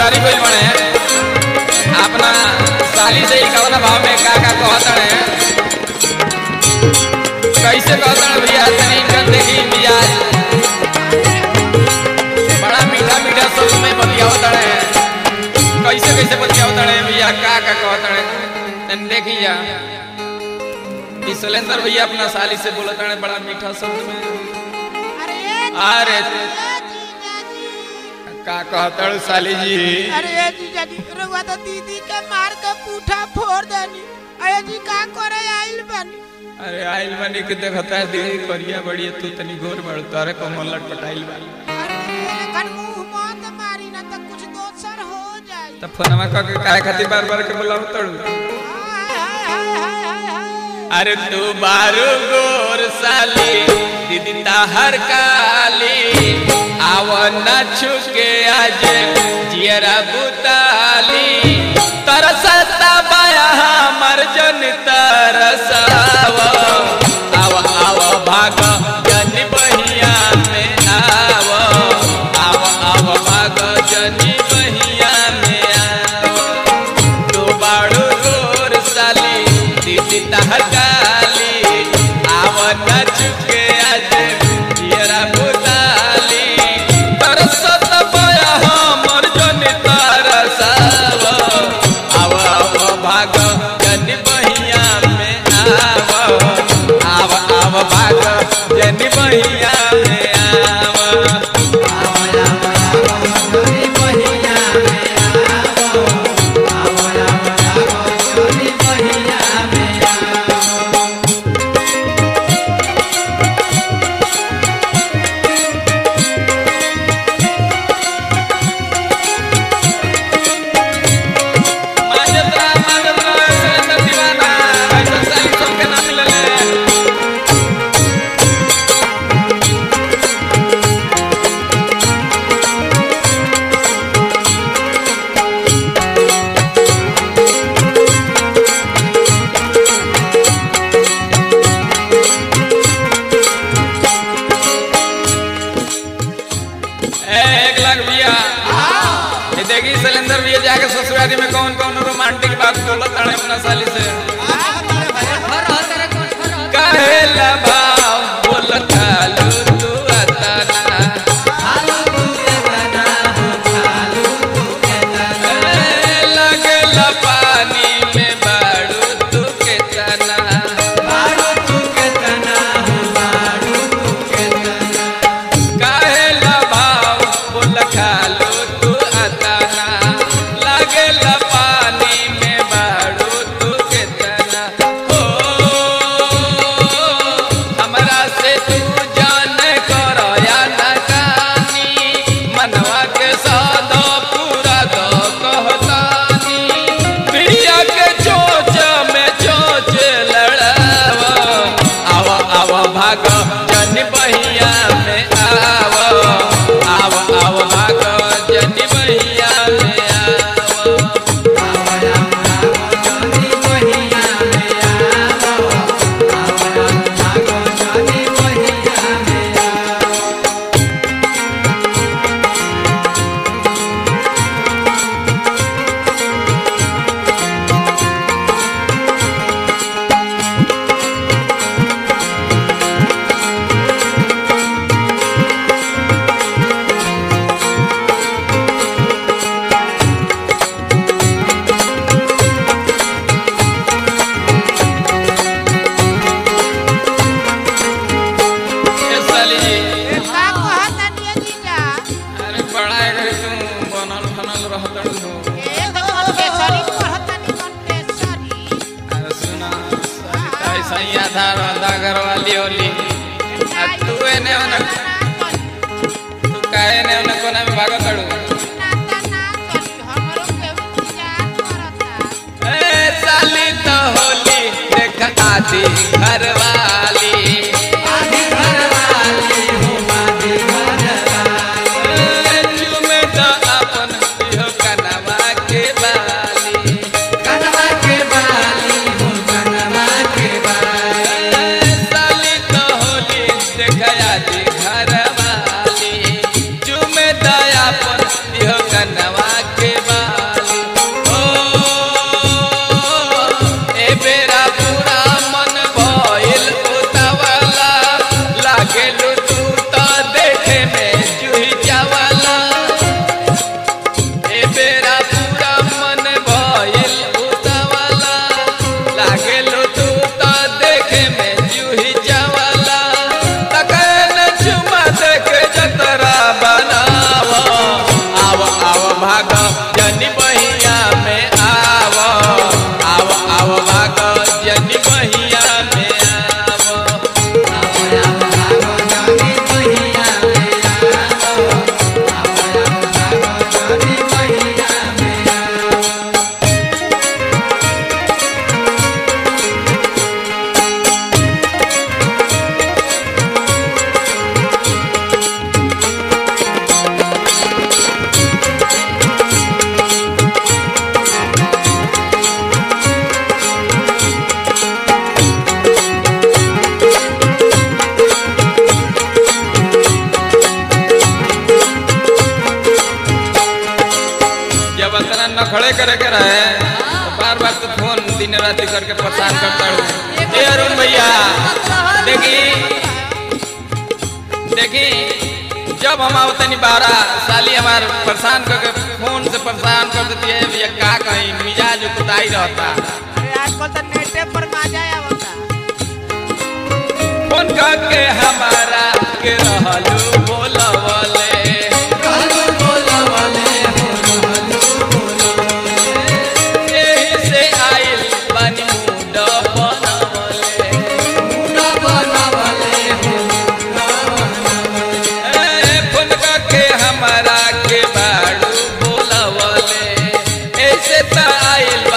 ससुरारी गइल बने अपना साली से ही कवना भाव में का का कहत है कैसे कहत है भैया तनी इनकर देखी मिजाज बड़ा मीठा मीठा शब्द में बतियावत है कैसे कैसे बतियावत है भैया का का कहत है तनी देखी जा ई सुलेंदर भैया अपना साली से बोलत है बड़ा मीठा शब्द में अरे अरे जीजा जी का कहतड़ साली जी अरे जीजा जी रउआ तो दीदी के मार के पूठा फोड़ देनी अरे जी का करे आइल बनी अरे आइल बनी के देखता है दीदी करिया बड़ी तू तनी गोर बड़ तारे को मल्लट पटाइल बा अरे लेकिन मुंह मत मारी ना तो कुछ दोसर हो जाई त फोनमा क के काहे खातिर बार बार के बुलाव तड़ू हाय हाय हाय हाय हाय हाय अरे तू बारू गोर साली दीदी ताहर काली आव न छुके आज जियरा बुताली तरसता बाया हमर जन तरसाव आव आव भाग जन बहिया में आव आव आव भाग जन बहिया में आव तू बाड़ू गोर साली दीदी तहर काली आव न चुके आज जियरा बुताली तरसत बया हमर जन तरसाव आव आव भाग जन बहिया में आव आव आव भाग जन बहिया में आव माजत्रा माजत्रा सुरेंद्र दीवाना ऐसा साली सबके नाम मिलले ए, एक लाख भैया ये देखी सिलेंडर भैया जाके ससुरारी में कौन कौन रोमांटिक बात बोलत ताड़े अपना साली से कहेला भाव बोलत हालू तू अतना ए, लगेला पानी में बाड़ू तू के तना कहेला भाव बोल खालू तू अतना लगेला पानी में बाड़ू तू के तना हो हमरा से तू जान कर या न कानी मनवा के सादा पूरा दो कहतानी प्रिया के चोच में चोच लड़ावा आव आव भाग जन बहिया में आव आव आव भाग जन बहिया में आव ए साली जी का कहत नहीं जीजा अरे बड़ा है तू बनल बनल रहतड़ हो ए तो कंप्रेसरी कहत नहीं कंप्रेसरी अरे सुना सरिता ऐसा ही आधा रहता घर वाली होली आ तू एने ओने तू काहे ने ओने कोना में भागत तड़ू नाता ना चली हमरो के इंतजार करता ए साली तो होली देख आधी घर वाली ए, चूमे तो अपन इहो कनवा के बाली ए, साली तो होली देख आधी घर वाली चूमे तो अपन इहो कनवा के रखड़े करे के रहे तो बार बार तो फोन दिन रात करके परेशान करता हूँ ए अरुण भैया देखी देखी जब हम आवतनी बारा साली हमार परेशान करके फोन से परेशान कर देती है भैया का कहीं मिजाज कुताई रहता अरे आजकल तो नेटे पर मजा आवता फोन करके हमारा के रहलू बोलवले एही से आइल बानी मुंड बनवले ए, फोन करके हमारा के बाड़ू बोलवले ऐसे त आइल